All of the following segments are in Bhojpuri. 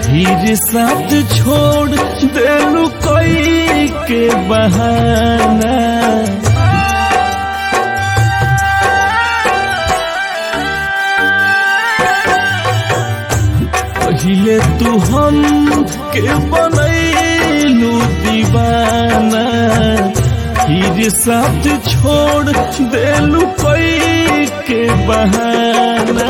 फिर साथ छोड़ देलू कोई के बहाना पहिले तू हम के बनैलू दीवाना फिर साथ छोड़ देलू कोई के बहाना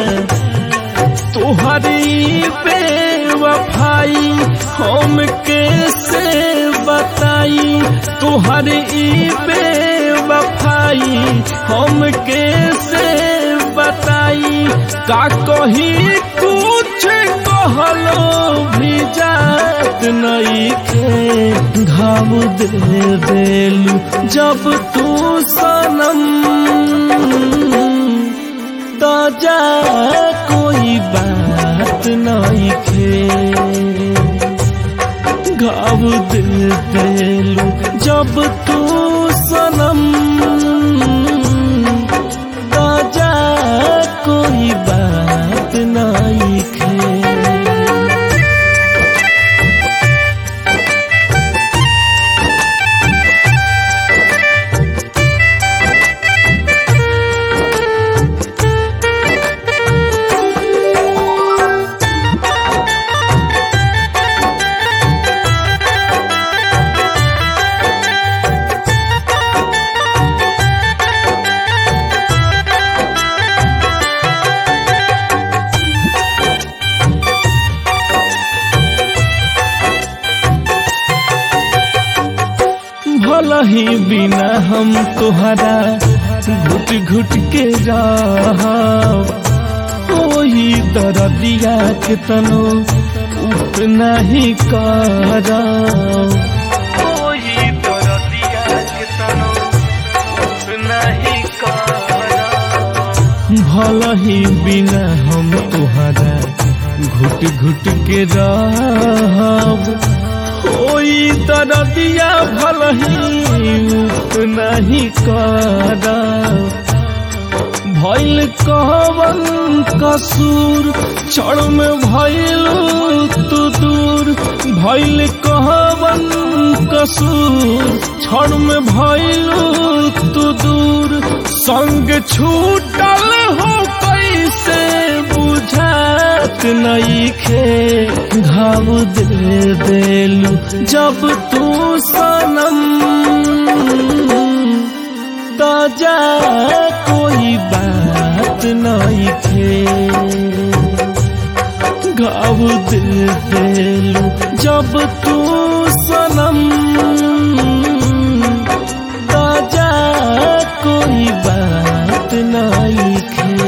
तुहरी बेवफाई हम कैसे बताई तुहरी बेवफाई हम कैसे बताई का कही कुछ कहलो भी जात नहीं के घाव दे देलू जब तू सनम ताजा कोई बात नहीं खे घाव दे देलू जब तू सनम ताजा कोई बात नहीं खे भला ही बिना हम तुहरा घुट घुट के रह ओही दरदिया के तनो उतना ही कर ओही दरदिया के तनो उतना ही कर भला ही बिना हम तुहरा घुट घुट के रहब कोई दरदिया भल ही नहीं कर भैल कहवन कसूर क्षण में भैल तू दूर भैल कहवन कसूर क्षण में भैल तू दूर संग छूटल हो कैसे बुझात नहीं खे घाव दे देलू जब तू सनम ताजा कोई बात नहीं खे घाव दे देलू जब तू सनम ताजा कोई बात नहीं खे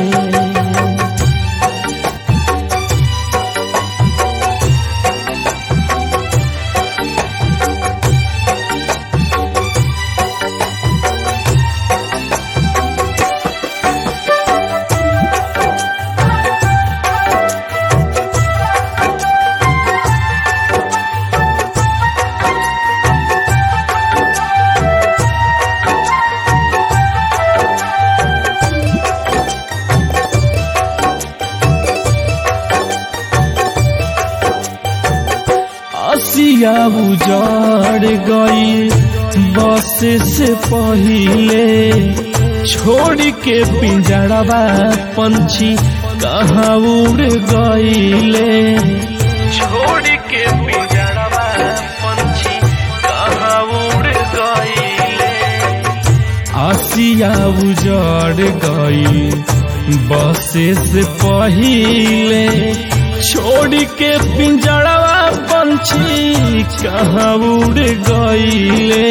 आसिया उजाड़ गई बस से पहिले छोड़ के पिंजड़वा पंछी कहाँ उड़ गईले छोड़ के पिंजड़वा पंछी कहाँ उड़ गईले आसिया उजड़ गई बसे से पहिले छोड़ के पिंजड़वा पंछी कहाँ उड़ गईले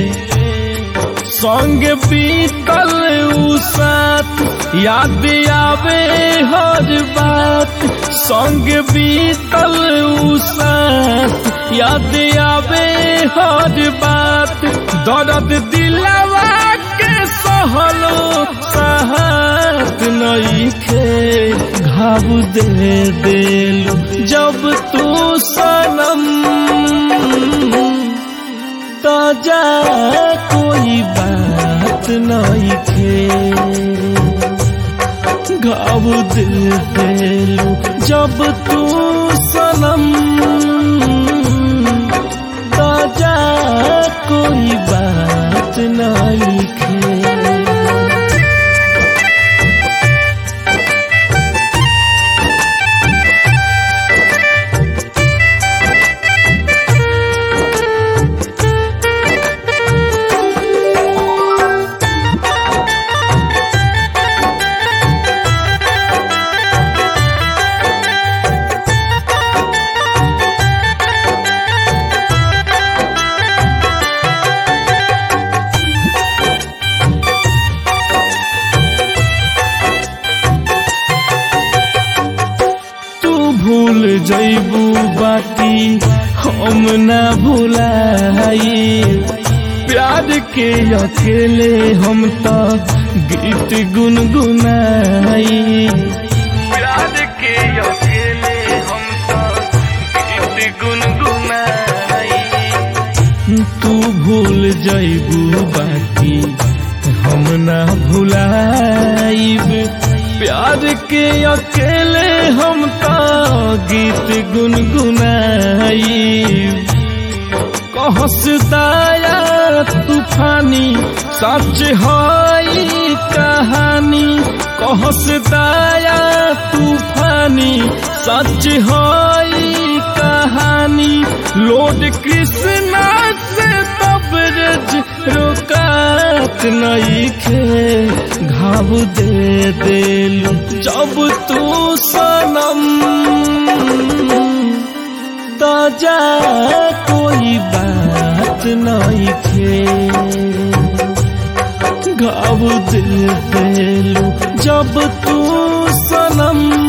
संग बीतल उ साथ याद आवे हर बात संग बीतल उ साथ याद आवे हर बात दर्द दिलवा के सहलो सहात नहीं खे घाव दे देलू जब तू सनम ताजा कोई बात नहीं खे घाव दे देलू जब तू सनम जैबू बाकी हम ना भुलाई प्यार के अकेले हम तो गीत गुनगुनाई प्यार के अकेले हम तो गीत गुनगुनाई तू भूल जैबू बाकी हम ना भुलाइब प्यार के अकेले हम तो गीत गुनगुनाई कहस दाया तूफानी सच हई कहानी कहस दाया तूफानी सच हई कहानी लोड कृष्णा से तबरज रोकात नहीं खे घाव दे देलू जब तू सनम तो जा कोई बात नहीं खे घाव दे देलू जब तू सनम